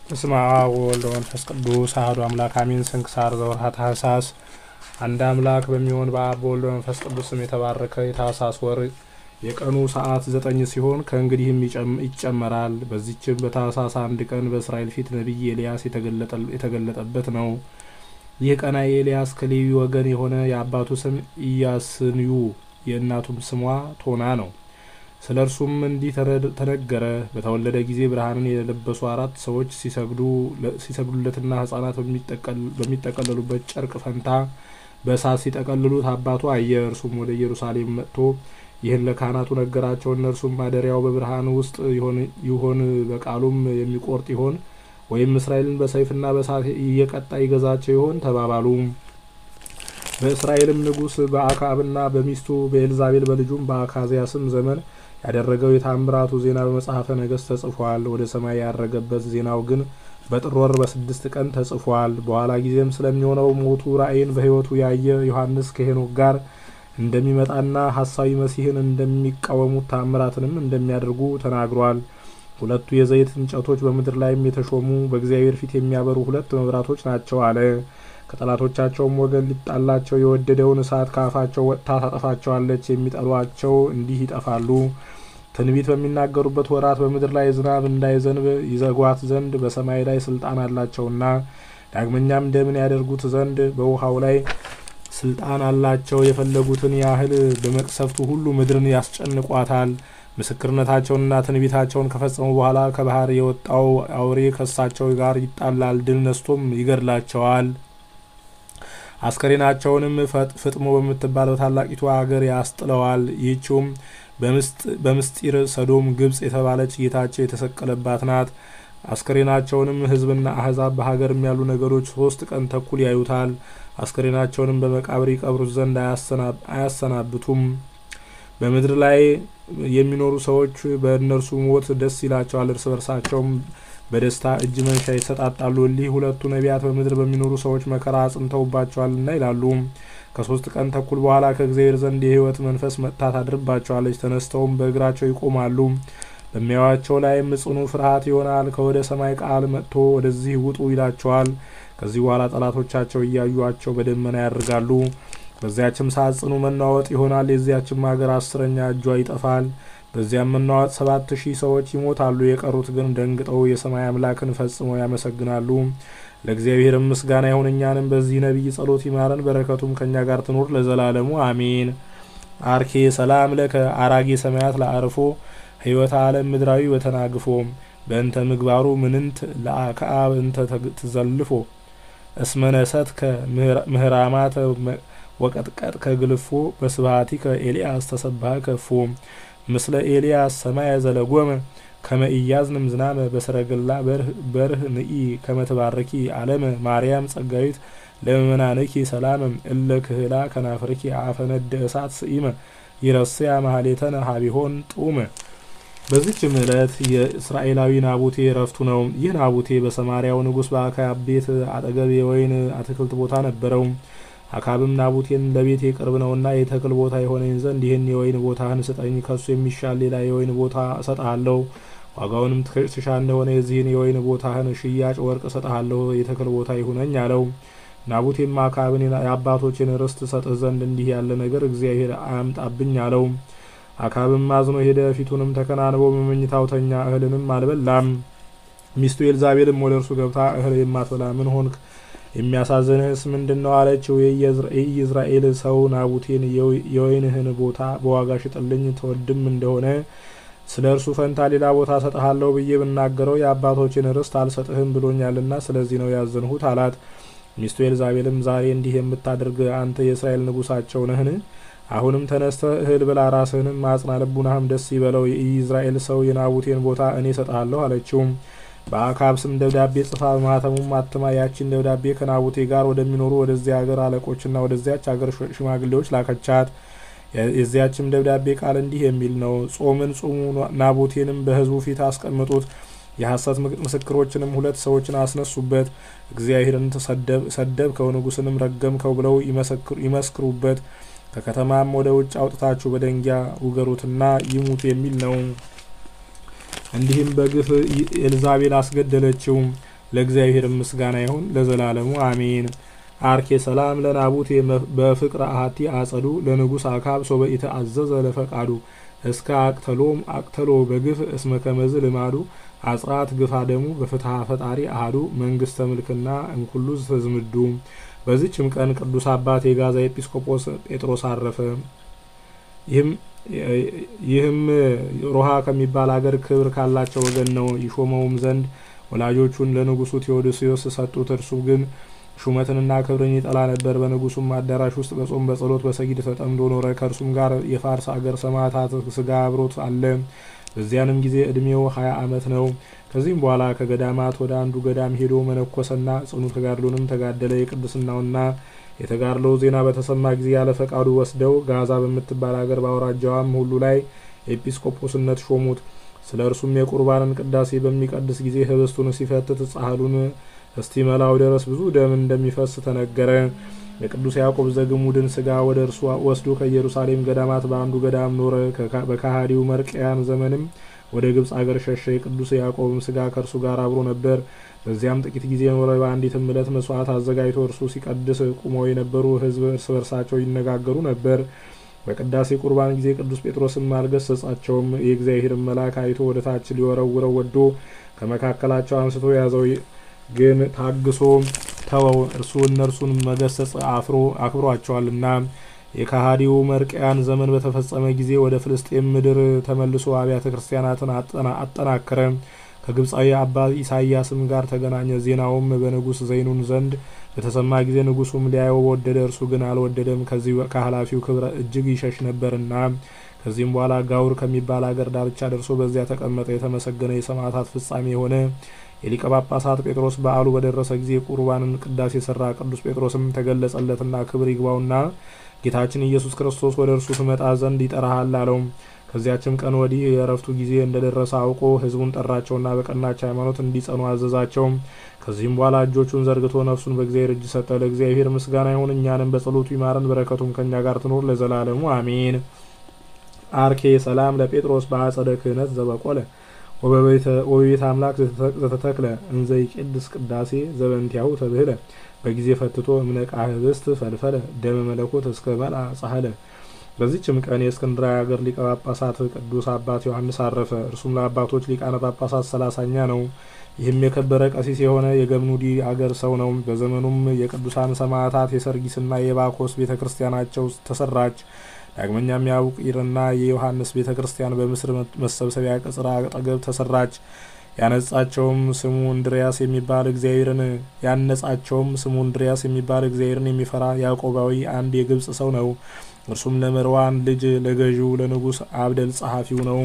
በስመ አብ ወወልድ ወመንፈስ ቅዱስ አሐዱ አምላክ አሜን። ስንክሳር ዘወርኃ ታኅሳስ። አንድ አምላክ በሚሆን በአብ በወልድ በመንፈስ ቅዱስ ስም የተባረከ የታኅሳስ ወር የቀኑ ሰዓት ዘጠኝ ሲሆን ከእንግዲህም ይጨመራል። በዚችም በታኅሳስ አንድ ቀን በእስራኤል ፊት ነቢይ ኤልያስ የተገለጠበት ነው። ይህ ቀና የኤልያስ ከሌዊ ወገን የሆነ የአባቱ ስም ኢያስንዩ የእናቱም ስሟ ቶና ነው። ስለ እርሱም እንዲህ ተነገረ። በተወለደ ጊዜ ብርሃንን የለበሱ አራት ሰዎች ሲሰግዱለትና ሕጻናት በሚጠቀለሉበት ጨርቅ ፈንታ በእሳት ሲጠቀልሉት አባቱ አየ። እርሱም ወደ ኢየሩሳሌም መጥቶ ይህን ለካህናቱ ነገራቸው። እነርሱም ማደሪያው በብርሃን ውስጥ ይሆን በቃሉም የሚቆርጥ ይሆን ወይም እስራኤልን በሰይፍና በእሳት እየቀጣ ይገዛቸው ይሆን ተባባሉ። በእስራኤልም ንጉሥ በአክዓብና በሚስቱ በኤልዛቤል በልጁም በአካዝያስም ዘመን ያደረገው የታምራቱ ዜና በመጽሐፈ ነገሥት ተጽፏል። ወደ ሰማይ ያረገበት ዜናው ግን በጥር ወር በስድስት ቀን ተጽፏል። በኋላ ጊዜም ስለሚሆነው ሞቱ ራእይን በሕይወቱ ያየ ዮሐንስ ከሄኖክ ጋር እንደሚመጣና ሐሳዊ መሲህን እንደሚቃወሙት ታምራትንም እንደሚያደርጉ ተናግሯል። ሁለቱ የዘይት እንጨቶች በምድር ላይም የተሾሙ በእግዚአብሔር ፊት የሚያበሩ ሁለት መብራቶች ናቸው አለ። ከጠላቶቻቸውም ወገን ሊጣላቸው የወደደውን እሳት ከአፋቸው ወጥታ ታጠፋቸዋለች። የሚጠሏቸው እንዲህ ይጠፋሉ። ትንቢት በሚናገሩበት ወራት በምድር ላይ ዝናብ እንዳይዘንብ ይዘጓት ዘንድ በሰማይ ላይ ስልጣን አላቸውና፣ ዳግመኛም ደምን ያደርጉት ዘንድ በውሃው ላይ ስልጣን አላቸው። የፈለጉትን ያህል በመቅሰፍቱ ሁሉ ምድርን ያስጨንቋታል። ምስክርነታቸውንና ትንቢታቸውን ከፈጸሙ በኋላ ከባህር የወጣው አውሬ ከእሳቸው ጋር ይጣላል፣ ድል ነስቶም ይገድላቸዋል። አስከሬናቸውንም ፍጥሞ በምትባል በታላቂቱ አገር ያስጥለዋል። ይህችውም በምስጢር ሰዶም ግብጽ የተባለች ጌታቸው የተሰቀለባት ናት። አስከሬናቸውንም ሕዝብና አሕዛብ በሀገርም ያሉ ነገሮች ሶስት ቀን ተኩል ያዩታል። አስከሬናቸውንም በመቃብር ይቀብሩት ዘንድ አያሰናብቱም። በምድር ላይ የሚኖሩ ሰዎች በእነርሱ ሞት ደስ ይላቸዋል፣ እርስ በርሳቸውም በደስታ እጅ መንሻ ይሰጣጣሉ። እሊህ ሁለቱ ነቢያት በምድር በሚኖሩ ሰዎች መከራ አጽንተውባቸዋልና ይላሉ። ከሶስት ቀን ተኩል በኋላ ከእግዚአብሔር ዘንድ የሕይወት መንፈስ መጥታ ታድርባቸዋለች። ተነስተውም በእግራቸው ይቆማሉ። በሚያዩአቸው ላይም ጽኑ ፍርሃት ይሆናል። ከወደ ሰማይ ቃል መጥቶ ወደዚህ ውጡ ይላቸዋል። ከዚህ በኋላ ጠላቶቻቸው እያዩአቸው በደመና ያደርጋሉ። በዚያችም ሰዓት ጽኑ መናወጥ ይሆናል። የዚያችም ሀገር አስረኛ እጇ ይጠፋል። በዚያም መናወጥ ሰባት ሺህ ሰዎች ይሞታሉ። የቀሩት ግን ደንግጠው የሰማይ አምላክን ፈጽመው ያመሰግናሉ። ለእግዚአብሔርም ምስጋና ይሁን፣ እኛንም በዚህ ነቢይ ጸሎት ይማረን፣ በረከቱም ከእኛ ጋር ትኑር ለዘላለሙ አሜን። አርኬ ሰላም ለከ አራጌ ሰማያት ለአርፎ ሕይወተ ዓለም ምድራዊ ወተናግፎ በእንተ ምግባሩ ምንንት ለአክዓብ እንተ ትዘልፎ እስመነሰት ከምህራማተ ወቀጥቀጥ ከግልፎ በስብሃቲ ከኤልያስ ተሰባህ ከፎ ምስለ ኤልያስ ሰማየ ዘለጎመ ከመ ኢያዝንም ዝናመ በሰረገላ በርህ ንኢ ከመትባረኪ አለመ ማርያም ጸጋዊት ለምእመናንኪ ሰላመ እለ ክህላ ከናፍርኪ አፈነደ እሳት ስኢመ ይረስያ ማህሌተነ ሀቢሆን ጡመ። በዚችም ዕለት የእስራኤላዊ ናቡቴ ረፍቱ ነው። ይህ ናቡቴ በሰማርያው ንጉሥ በአክዓብ ቤት አጠገብ የወይን አትክልት ቦታ ነበረው። አክዓብም ናቡቴን ለቤቴ ቅርብ ነውና የተክል ቦታ የሆነኝ ዘንድ ይህን የወይን ቦታህን ስጠኝ፣ ከሱ የሚሻል ሌላ የወይን ቦታ እሰጥሃለሁ። ዋጋውንም ትሻ እንደሆነ የዚህን የወይን ቦታህን ሽያጭ ወርቅ እሰጥሃለሁ፣ የተክል ቦታ ይሁነኝ አለው። ናቡቴም አክዓብን የአባቶችን ርስት ሰጥህ ዘንድ እንዲህ ያለ ነገር እግዚአብሔር አያምጣብኝ አለው። አክዓብም አዝኖ ሄደ፣ ፊቱንም ተከናንቦ በመኝታው ተኛ፣ እህልንም አልበላም። ሚስቱ ኤልዛቤልም ወደ እርሱ ገብታ እህል የማትበላ ምን ሆንክ የሚያሳዝንህስ ምንድን ነው? አለችው። የኢዝራኤል ሰው ናቡቴን የወይንህን ቦታ በዋጋ ሽጥልኝ፣ ተወድም እንደሆነ ስለ እርሱ ፈንታ ሌላ ቦታ ሰጥሃለሁ ብዬ ብናገረው የአባቶችን ርስት አልሰጥህም ብሎኛልና ስለዚህ ነው ያዘንሁት አላት። ሚስቱ ኤልዛቤልም ዛሬ እንዲህ የምታደርግ አንተ የእስራኤል ንጉሳቸው ነህን? አሁንም ተነስተህ እህል ብላ፣ ራስህንም አጽና፣ ልቡናህም ደስ ይበለው። የኢዝራኤል ሰው የናቡቴን ቦታ እኔ ሰጥሃለሁ አለችው። በአክዓብ ስም ደብዳቤ ጽፋ በማህተሙም አትማ ያቺን ደብዳቤ ከናቡቴ ጋር ወደሚኖሩ ወደዚያ ሀገር አለቆችና ወደዚያች ሀገር ሽማግሌዎች ላከቻት። የዚያችም ደብዳቤ ቃል እንዲህ የሚል ነው። ጾምን ጹሙ፣ ናቡቴንም በሕዝቡ ፊት አስቀምጡት፣ የሐሰት ምስክሮችንም ሁለት ሰዎችን አስነሱበት፣ እግዚአብሔርን ሰደብከው፣ ንጉሥንም ረገምከው ብለው ይመስክሩበት፣ ከከተማም ወደ ውጭ አውጥታችሁ በደንጊያ ውገሩትና ይሙት የሚል ነው። እንዲህም በግፍ ኤልዛቤል አስገደለችው። ለእግዚአብሔር ምስጋና ይሁን ለዘላለሙ አሜን። አርኬ ሰላም ለናቡቴ በፍቅረ አሐቲ አጸዱ ለንጉሥ አካብ ሶበ ኢተአዘዘ ለፈቃዱ እስከ አቅተሎም አቅተሎ በግፍ እስመ ከመዝ ልማዱ አጽራት ግፋ ደሙ በፍትሐ ፈጣሪ አህዱ መንግስተ ምልክና እንኩሉ ተዝምዱ። በዚችም ቀን ቅዱስ አባት የጋዛ ኤጲስቆጶስ ጴጥሮስ አረፈ። ይህም ሮሃ ከሚባል አገር ክብር ካላቸው ወገን ነው። ይሾመውም ዘንድ ወላጆቹን ለንጉሱ ቴዎዶሲዮስ ሰጡት። እርሱ ግን ሹመትንና ክብርን ይጠላ ነበር። በንጉሱም አዳራሽ ውስጥ በጾም በጸሎት በሰጊድ ተጠምዶ ኖረ። ከእርሱም ጋር የፋርስ አገር ሰማዕታት ስጋ አብሮት አለ። በዚያንም ጊዜ እድሜው ሀያ ዓመት ነው። ከዚህም በኋላ ከገዳማት ወደ አንዱ ገዳም ሄዶ መነኮሰና ጽኑ ተጋድሎንም ተጋደለ። የቅድስናውና የተጋድሎው ዜና በተሰማ ጊዜ ያለ ፈቃዱ ወስደው ጋዛ በምትባል አገር በአውራጃዋም ሁሉ ላይ ኤጲስቆጶስነት ሾሙት። ስለ እርሱም የቁርባንን ቅዳሴ በሚቀድስ ጊዜ ህብስቱን ሲፈትት ጻሕሉን እስቲመላው ድረስ ብዙ ደም እንደሚፈስ ተነገረ። የቅዱስ ያዕቆብ ዘግሙድን ስጋ ወደ እርሱ ወስዶ ከኢየሩሳሌም ገዳማት በአንዱ ገዳም ኖረ። በካሃዲው መርቅያን ዘመንም ወደ ግብፅ አገር ሸሸ። የቅዱስ ያዕቆብም ስጋ ከእርሱ ጋር አብሮ ነበር። በዚያም ጥቂት ጊዜ ኖረ። በአንዲትም ዕለት መስዋዕት አዘጋጅቶ እርሱ ሲቀድስ ቁመው የነበሩ ሕዝብ እርስ በርሳቸው ይነጋገሩ ነበር። በቅዳሴ ቁርባን ጊዜ ቅዱስ ጴጥሮስም አልገሰጻቸውም። የእግዚአብሔርን መልአክ አይቶ ወደ ታች ሊወረውረው ወዶ ከመካከላቸው አንስቶ ያዘው። ግን ታግሶ ተወው። እርሱ እነርሱን መገሰጽ አፍሮ አክብሯቸዋልና። የካሃዲው መርቅያን ዘመን በተፈጸመ ጊዜ ወደ ፍልስጤም ምድር ተመልሶ አብያተ ክርስቲያናትን አጠናከረ። ከግብፃዊ አባ ኢሳያስም ጋር ተገናኘ። ዜናውም በንጉሥ ዘይኑን ዘንድ በተሰማ ጊዜ ንጉሱም ሊያየው ወደደ። እርሱ ግን አልወደደም፣ ከዚህ ከኃላፊው ክብረ እጅግ ይሸሽ ነበርና። ከዚህም በኋላ ጋውር ከሚባል አገር ዳርቻ ደርሶ በዚያ ተቀመጠ። የተመሰገነ የሰማዕታት ፍጻሜ የሆነ የሊቀ ጳጳሳት ጴጥሮስ በዓሉ በደረሰ ጊዜ ቁርባንን ቅዳሴ የሰራ። ቅዱስ ጴጥሮስም ተገለጸለትና ክብር ይግባውና ጌታችን ኢየሱስ ክርስቶስ ወደ እርሱ ትመጣ ዘንድ ይጠራሃል አለው። ከዚያችም ቀን ወዲህ የእረፍቱ ጊዜ እንደደረሰ አውቆ ሕዝቡን ጠራቸውና በቀናች ሃይማኖት እንዲጸኑ አዘዛቸው። ከዚህም በኋላ እጆቹን ዘርግቶ ነፍሱን በእግዚአብሔር እጅ ሰጠ። ለእግዚአብሔር ምስጋና ይሁን፣ እኛንም በጸሎቱ ይማረን፣ በረከቱም ከእኛ ጋር ትኖር ለዘላለሙ አሜን። አርኬ ሰላም ለጴጥሮስ በአጸደ ክህነት ዘበቆለ ወበቤተ አምላክ ዘተተክለ እንዘ ይቄድስ ቅዳሴ ዘበንቲያሁ ተብህለ በጊዜ ፈትቶ እምነቃ ህብስት ፈልፈለ ደመ መለኮት እስከ መልአ ጻህለ። በዚችም ቀን የእስክንድርያ ሀገር ሊቀ ጳጳሳት ቅዱስ አባት ዮሐንስ አረፈ። እርሱም ለአባቶች ሊቃነ ጳጳሳት ሰላሳኛ ነው። ይህም የከበረ ቀሲስ የሆነ የገምኑዲ አገር ሰው ነው። በዘመኑም የቅዱሳን ሰማዕታት የሰርጊስና የባኮስ ቤተ ክርስቲያናቸው ተሰራች። ዳግመኛም የአቡቂርና የዮሐንስ ቤተ ክርስቲያን በምስር መሰብሰቢያ ቅጽር አጠገብ ተሰራች። ያነጻቸውም ስሙ እንድሪያስ የሚባል እግዚአብሔርን ያነጻቸውም ስሙ እንድሪያስ የሚባል እግዚአብሔርን የሚፈራ ያዕቆባዊ አንድ የግብጽ ሰው ነው። እርሱም ለመርዋን ልጅ ለገዢው ለንጉሥ አብደል ጸሐፊው ነው።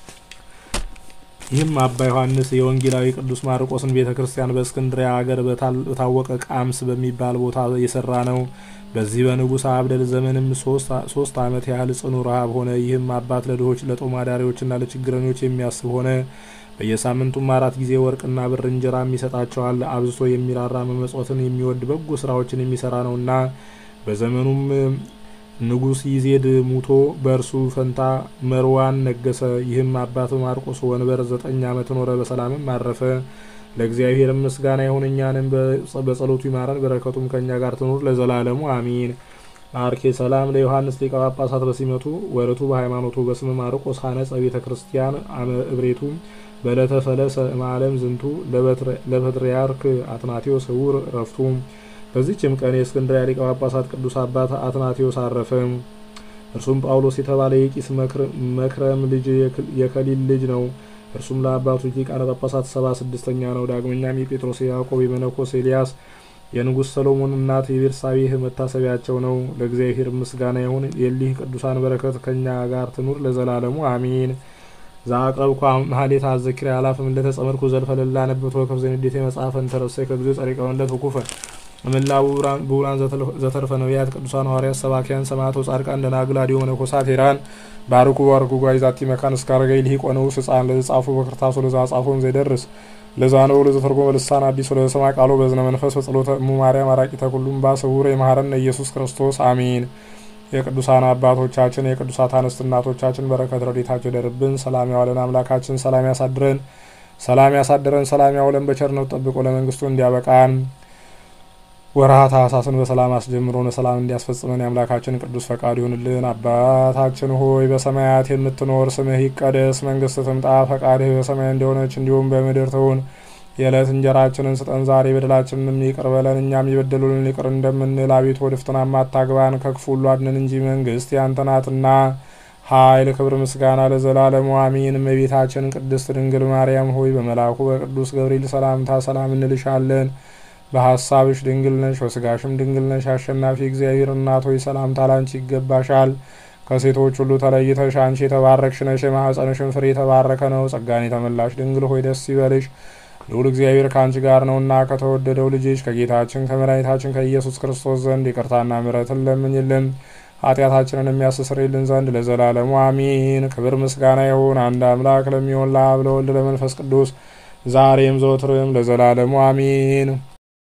ይህም አባ ዮሐንስ የወንጌላዊ ቅዱስ ማርቆስን ቤተ ክርስቲያን በእስክንድሪያ ሀገር በታወቀ ቃምስ በሚባል ቦታ የሰራ ነው። በዚህ በንጉሥ አብደል ዘመንም ሶስት ዓመት ያህል ጽኑ ረሃብ ሆነ። ይህም አባት ለድሆች ለጦም አዳሪዎችና ለችግረኞች የሚያስብ ሆነ። በየሳምንቱም አራት ጊዜ ወርቅና ብር እንጀራም ይሰጣቸዋል። አብዝቶ የሚራራ መመጽወትን የሚወድ በጎ ስራዎችን የሚሰራ ነውና። በዘመኑም ንጉሥ ይዜድ ሙቶ በእርሱ ፈንታ መርዋን ነገሰ። ይህም አባት ማርቆስ ወንበር ዘጠኝ ዓመት ኖረ፣ በሰላምም አረፈ። ለእግዚአብሔር ምስጋና ይሁን፣ እኛንም በጸሎቱ ይማረን፣ በረከቱም ከእኛ ጋር ትኑር ለዘላለሙ አሚን። አርኬ ሰላም ለዮሐንስ ሊቀ ጳጳሳት በሲመቱ ወርቱ በሃይማኖቱ በስመ ማርቆስ ሀነጸ ቤተ ክርስቲያን አመ እብሬቱ በለተ ፈለሰ እምአለም ዝንቱ ለፓትርያርክ አትናቴዎስ ስውር ረፍቱ። በዚችም ቀን የእስክንድርያ ሊቀ ጳጳሳት ቅዱስ አባት አትናቴዎስ አረፈ። እርሱም ጳውሎስ የተባለ የቂስ መክረም ልጅ የከሊል ልጅ ነው። እርሱም ለአባቶች ሊቃነ ጳጳሳት ሰባ ስድስተኛ ነው። ዳግመኛም የጴጥሮስ የያዕቆብ የመነኮስ ኤልያስ የንጉሥ ሰሎሞን እናት የቤርሳቤህ መታሰቢያቸው ነው። ለእግዚአብሔር ምስጋና ይሁን። የሊህ ቅዱሳን በረከት ከእኛ ጋር ትኑር ለዘላለሙ አሚን። ዛቅረብኩ ማህሌት አዘኪር አላፍም እንደተጸመድኩ ዘልፈለላ ነብቶ ከፍ ዘንዴት መጽሐፈን ተረሰይ ከጊዜ ጸሪቀ ወንለት ውኩፈ እምላ ብቡራን ዘተርፈ ነቢያት ቅዱሳን ሐዋርያት ሰባኪያን ሰማዕታት ጻድቃን ደናግል አዲዮ መነኮሳት ሄራን ባርኩ ባርኩ ጓይዛቲ መካን እስካረገይ ልሂቅ ወንዑስ ሕፃን ለዘጻፉ በክርታሱ ለዛ ጻፎም ዘይደርስ ለዛ ነው ለዘተርጎመ ልሳን አዲስ ለሰማ ቃሎ በዝነ መንፈስ በጸሎተ እሙ ማርያም አራቂተ ኩሉም ባስውር የማህረነ ኢየሱስ ክርስቶስ አሜን። የቅዱሳን አባቶቻችን የቅዱሳት አንስት እናቶቻችን በረከት ረድኤታቸው ይደርብን። ሰላም ያዋለን አምላካችን ሰላም ያሳድረን። ሰላም ያሳደረን ሰላም ያውለን በቸርነቱ ጠብቆ ለመንግስቱ እንዲያበቃን ወርሃ ታኅሳስን በሰላም አስጀምሮ ለሰላም እንዲያስፈጽመን የአምላካችን ቅዱስ ፈቃድ ይሁንልን። አባታችን ሆይ በሰማያት የምትኖር ስምህ ይቀደስ፣ መንግስት ትምጣ፣ ፈቃድህ በሰማይ እንደሆነች እንዲሁም በምድር ትሁን። የዕለት እንጀራችንን ስጠን ዛሬ፣ በደላችንንም ይቅር በለን እኛም የበደሉንን ይቅር እንደምንል። አቤቱ ወደ ፈተናም አታግባን፣ ከክፉ ሁሉ አድነን እንጂ መንግስት ያንተ ናትና ኃይል፣ ክብር፣ ምስጋና ለዘላለሙ አሚን። እመቤታችን ቅድስት ድንግል ማርያም ሆይ በመልአኩ በቅዱስ ገብርኤል ሰላምታ ሰላም እንልሻለን። በሀሳብሽ ድንግል ነሽ፣ በስጋሽም ድንግል ነሽ። አሸናፊ እግዚአብሔር እናት ሆይ ሰላምታ ላንቺ ይገባሻል። ከሴቶች ሁሉ ተለይተሽ አንቺ የተባረክሽ ነሽ፣ የማኅፀንሽን ፍሬ የተባረከ ነው። ጸጋን የተመላሽ ድንግል ሆይ ደስ ይበልሽ፣ ልዑል እግዚአብሔር ከአንቺ ጋር ነውና ከተወደደው ልጅሽ ከጌታችን ከመድኃኒታችን ከኢየሱስ ክርስቶስ ዘንድ ይቅርታና ምሕረትን ለምኝልን ኃጢአታችንን የሚያስተሰርይልን ዘንድ ለዘላለሙ አሚን። ክብር ምስጋና ይሁን አንድ አምላክ ለሚሆን ለአብ ለወልድ ለመንፈስ ቅዱስ ዛሬም ዘወትርም ለዘላለሙ አሚን።